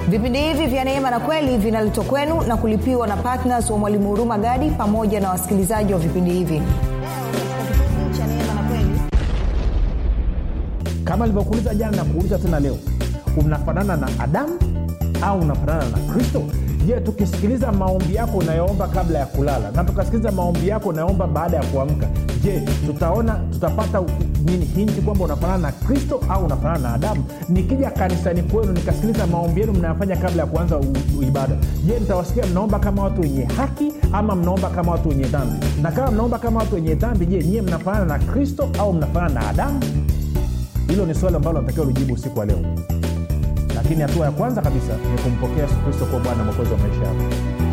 vipindi hivi vya neema na kweli vinaletwa kwenu na kulipiwa na ptns wa mwalimu huruma gadi pamoja na wasikilizaji wa vipindi hivi kama alivyokuuliza jana na kuuliza tena leo unafanana na adamu au unafanana na kristo je tukisikiliza maombi yako unayoomba kabla ya kulala na tukasikiliza maombi yako unayoomba baada ya kuamka je tutaona tutapata nini hinti kwamba unafanana na kristo au unafanana na adamu nikija kanisani kwenu nikasikiliza maombi yenu mnayofanya kabla ya kuanza u, u, ibada je nitawasikia mnaomba kama watu wenye haki ama mnaomba kama watu wenye dhambi na kama mnaomba kama watu wenye dhambi je nyie mnafanana na kristo au mnafanana na adamu hilo ni swali ambalo natakiwa lijibu usiku wa leo lakini hatua ya kwanza kabisa ni kumpokea yesu kristo kuwa bwana mwokozi wa maisha yako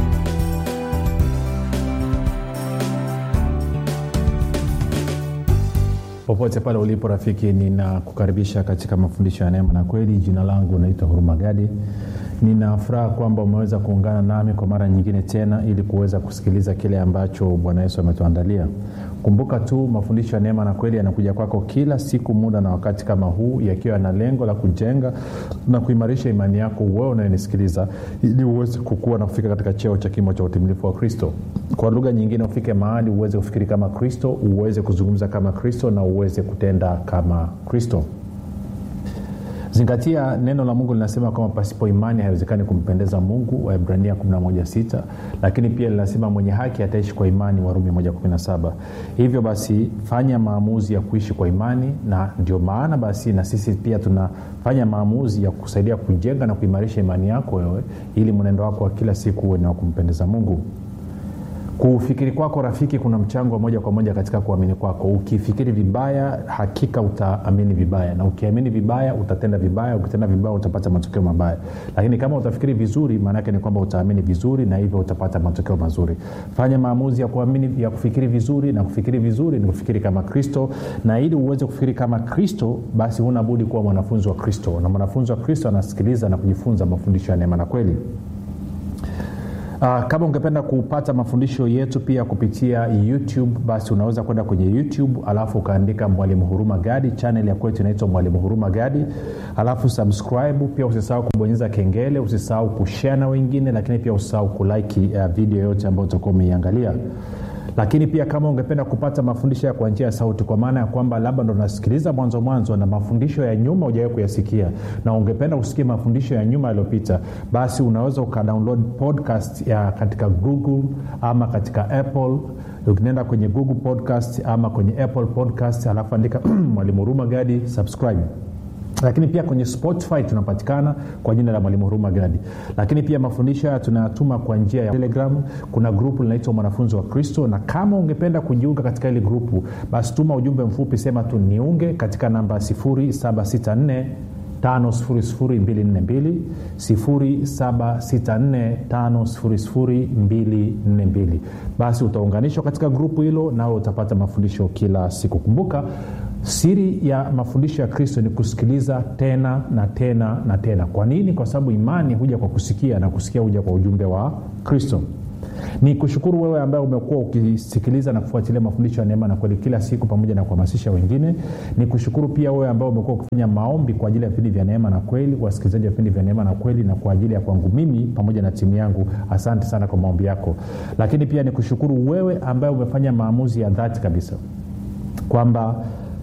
popote pale ulipo rafiki ninakukaribisha katika mafundisho ya neema na kweli jina langu naitwa huruma gadi nina furaha kwamba umeweza kuungana nami kwa mara nyingine tena ili kuweza kusikiliza kile ambacho bwana yesu ametuandalia kumbuka tu mafundisho ya neema na kweli yanakuja kwako kila siku muda na wakati kama huu yakiwa na lengo la kujenga na kuimarisha imani yako wewe unayenisikiliza ili uweze kukua na kufika katika cheo cha kimo cha utimilifu wa kristo kwa lugha nyingine ufike mahali uweze kufikiri kama kristo uweze kuzungumza kama kristo na uweze kutenda kama kristo zingatia neno la mungu linasema kwamba pasipo imani haiwezekani kumpendeza mungu waibrania 116 lakini pia linasema mwenye haki ataishi kwa imani warumi 117 hivyo basi fanya maamuzi ya kuishi kwa imani na ndio maana basi na sisi pia tunafanya maamuzi ya kusaidia kujenga na kuimarisha imani yako wewe ili mwenendo wako wa kila siku uwe ni wa kumpendeza mungu kufikiri kwako rafiki kuna mchango wa moja kwa moja katika kuamini kwako ukifikiri vibaya hakika utaamini vibaya na ukiamini vibaya utatenda vibaya ukitenda vibaya utapata matokeo mabaya lakini kama utafikiri vizuri maanaake ni kwamba utaamini vizuri na hivyo utapata matokeo mazuri fanya maamuzi ya kuamini ya kufikiri vizuri na kufikiri vizuri ni kufikiri kama kristo na ili uweze kufikiri kama kristo basi huna budi kuwa mwanafunzi wa kristo na mwanafunzi wa kristo anasikiliza na kujifunza mafundisho ya neema na kweli Uh, kama ungependa kupata mafundisho yetu pia kupitia youtube basi unaweza kwenda kwenye youtube alafu ukaandika mwalimu huruma gadi chanel ya kwetu inaitwa mwalimu huruma gadi alafu subscribe pia usisahau kubonyeza kengele usisahau kushare na wengine lakini pia usisahau kulike uh, video yote ambayo utakuwa umeiangalia lakini pia kama ungependa kupata mafundisho ya kwa njia ya sauti kwa maana ya kwamba labda ndo unasikiliza mwanzo mwanzo na mafundisho ya nyuma ujawai kuyasikia na ungependa kusikia mafundisho ya nyuma yaliyopita basi unaweza ukadownload podcast ya katika google ama katika apple ukienda kwenye google podcast ama kwenye apple podcast alafu andika mwalimu huruma gadi subscribe lakini pia kwenye spotify tunapatikana kwa jina la mwalimu huruma gadi lakini pia mafundisho haya tunayatuma kwa njia ya telegram kuna grupu linaitwa mwanafunzi wa kristo na kama ungependa kujiunga katika hili grupu basi tuma ujumbe mfupi sema tu niunge katika namba 764 5242 7645242 basi utaunganishwa katika grupu hilo nawe utapata mafundisho kila siku kumbuka siri ya mafundisho ya kristo ni kusikiliza tena na tena na tena kwa nini kwa sababu imani huja kwa kusikia na kusikia huja kwa ujumbe wa kristo ni kushukuru wewe ambaye umekuwa ukisikiliza na kufuatilia mafundisho ya neema na kweli kila siku pamoja na kuhamasisha wengine ni kushukuru pia wewe ambaye umekuwa ukifanya maombi kwa ajili ya vipindi vya neema na kweli wasikilizaji wa vipindi vya neema na kweli na kwa ajili ya kwangu mimi pamoja na timu yangu asante sana kwa maombi yako lakini pia ni kushukuru wewe ambaye umefanya maamuzi ya dhati kabisa kwamba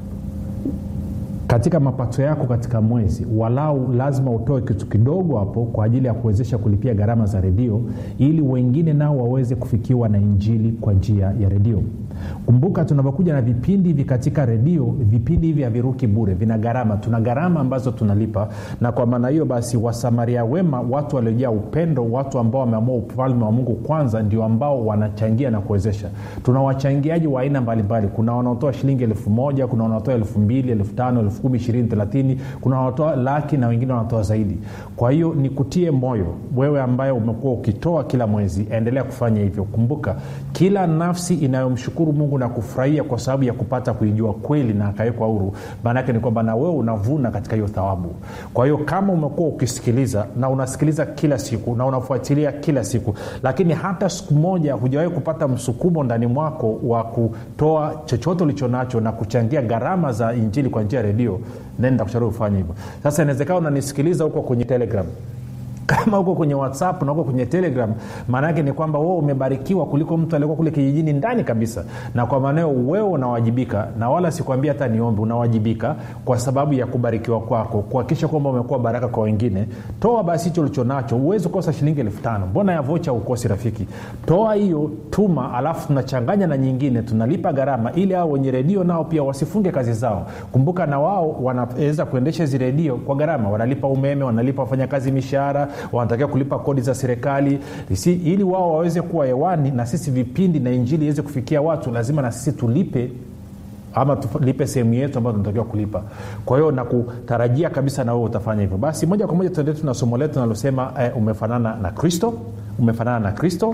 katika mapato yako katika mwezi walau lazima utoe kitu kidogo hapo kwa ajili ya kuwezesha kulipia gharama za redio ili wengine nao waweze kufikiwa na injili kwa njia ya redio kumbuka tunavyokuja na vipindi hivi katika redio vipindi hivi haviruki bure vina gharama tuna gharama ambazo tunalipa na kwa maana hiyo basi wasamaria wema watu waliojaa upendo watu ambao wameamua ufalme wa mungu kwanza ndio ambao wanachangia na kuwezesha tuna wachangiaji wa aina mbalimbali kuna wanaotoa shilingi elfu moja kuna wanaotoa elfu mbili elfu tano elfu kumi ishirini thelathini kuna wanaotoa laki na wengine wanatoa zaidi kwa hiyo nikutie moyo wewe ambaye umekuwa ukitoa kila mwezi endelea kufanya hivyo kumbuka kila nafsi inayomshukuru mungu na kufurahia kwa sababu ya kupata kuijua kweli na akawekwa huru maanaake ni kwamba na wewe unavuna katika hiyo thawabu kwa hiyo kama umekuwa ukisikiliza na unasikiliza kila siku na unafuatilia kila siku lakini hata siku moja hujawahi kupata msukumo ndani mwako wa kutoa chochote ulicho nacho na kuchangia gharama za injili kwa njia ya redio then nitakushauri ufanye hivyo sasa inawezekana unanisikiliza huko kwenye telegram kama uko kwenye whatsapp na uko kwenye telegram maana yake ni kwamba wewe umebarikiwa kuliko mtu aliyekuwa kule kijijini ndani kabisa na kwa maanao wewe unawajibika na wala sikwambia hata niombe unawajibika kwa sababu ya kubarikiwa kwako kuhakikisha kwamba umekuwa baraka kwa wengine toa basi hicho ulichonacho huwezi kukosa shilingi elfu tano mbona ya vocha ukosi rafiki toa hiyo tuma alafu tunachanganya na nyingine tunalipa gharama ili hao wenye redio nao pia wasifunge kazi zao kumbuka na wao wanaweza kuendesha hizi redio kwa gharama wanalipa umeme wanalipa wafanyakazi mishahara wanatakiwa kulipa kodi za serikali si, ili wao waweze kuwa hewani na sisi vipindi na injili iweze kufikia watu lazima na sisi tulipe ama tulipe sehemu yetu ambayo tunatakiwa kulipa kwa hiyo nakutarajia kabisa na wewe utafanya hivyo basi moja kwa moja tuende na somo letu nalosema eh, umefanana na kristo umefanana na kristo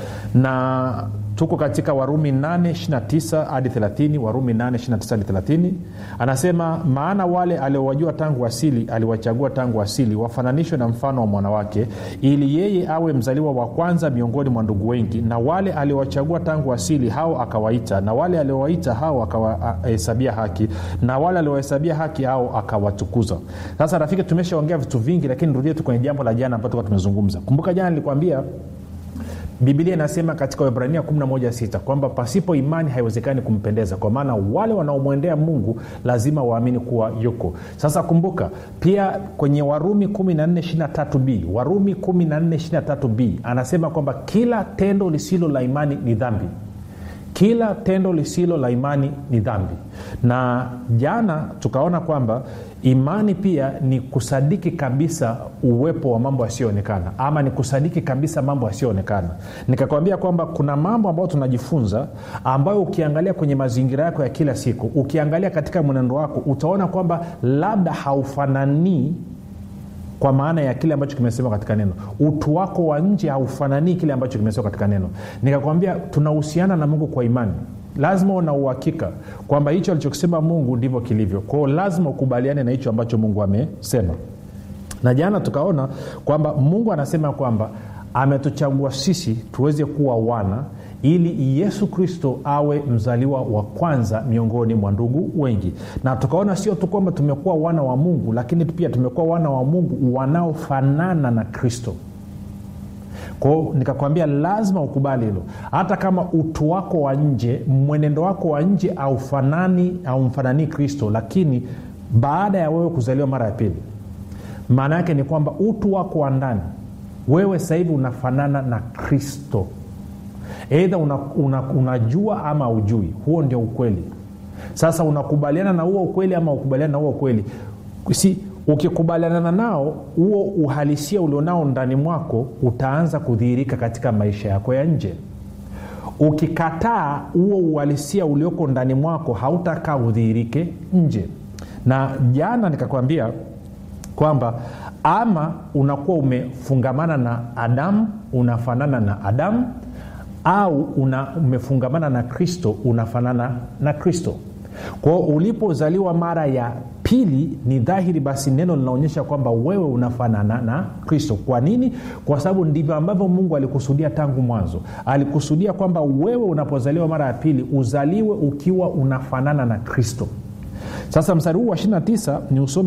na tuko katika warumi 829 hadi 30 warumi 829 hadi 30 anasema maana wale aliowajua tangu asili aliwachagua tangu asili wafananishwe na mfano wa mwanawake ili yeye awe mzaliwa wa kwanza miongoni mwa ndugu wengi na wale aliowachagua tangu asili hao akawaita na wale aliowaita hao akawahesabia haki na wale aliowahesabia haki hao akawatukuza sasa rafiki tumeshaongea vitu vingi lakini rudie tu kwenye jambo la jana ambayo tumezungumza kumbuka jana nilikwambia bibilia inasema katika wibrania 116 kwamba pasipo imani haiwezekani kumpendeza kwa maana wale wanaomwendea mungu lazima waamini kuwa yuko sasa kumbuka pia kwenye warumi 1423b warumi 1423b anasema kwamba kila tendo lisilo la imani ni dhambi kila tendo lisilo la imani ni dhambi na jana tukaona kwamba imani pia ni kusadiki kabisa uwepo wa mambo yasiyoonekana ama ni kusadiki kabisa mambo yasiyoonekana nikakwambia kwamba kuna mambo ambayo tunajifunza ambayo ukiangalia kwenye mazingira yako ya kila siku ukiangalia katika mwenendo wako utaona kwamba labda haufananii kwa maana ya kile ambacho kimesema katika neno utu wako wa nje haufananii kile ambacho kimesema katika neno nikakwambia tunahusiana na mungu kwa imani lazima una uhakika kwamba hicho alichokisema mungu ndivyo kilivyo kwao lazima ukubaliane na hicho ambacho mungu amesema na jana tukaona kwamba mungu anasema kwamba ametuchagua sisi tuweze kuwa wana ili yesu kristo awe mzaliwa wa kwanza miongoni mwa ndugu wengi na tukaona sio tu kwamba tumekuwa wana wa mungu lakini pia tumekuwa wana wa mungu wanaofanana na kristo kwao nikakwambia lazima ukubali hilo hata kama utu wako wa nje mwenendo wako wa nje aufanani aumfananii kristo lakini baada ya wewe kuzaliwa mara ya pili maana yake ni kwamba utu wako wa ndani wewe sasa hivi unafanana na kristo eidha unajua una, una ama ujui huo ndio ukweli sasa unakubaliana na huo ukweli ama ukubaliana na huo ukweli si ukikubaliana nao huo uhalisia ulionao ndani mwako utaanza kudhihirika katika maisha yako ya nje ukikataa huo uhalisia ulioko ndani mwako hautakaa udhihirike nje na jana nikakwambia kwamba ama unakuwa umefungamana na adamu unafanana na adamu au una, umefungamana na kristo unafanana na kristo kwao ulipozaliwa mara ya pili ni dhahiri basi neno linaonyesha kwamba wewe unafanana na kristo kwa nini kwa sababu ndivyo ambavyo mungu alikusudia tangu mwanzo alikusudia kwamba wewe unapozaliwa mara ya pili uzaliwe ukiwa unafanana na kristo sasa mstari huu wa 29 ni usome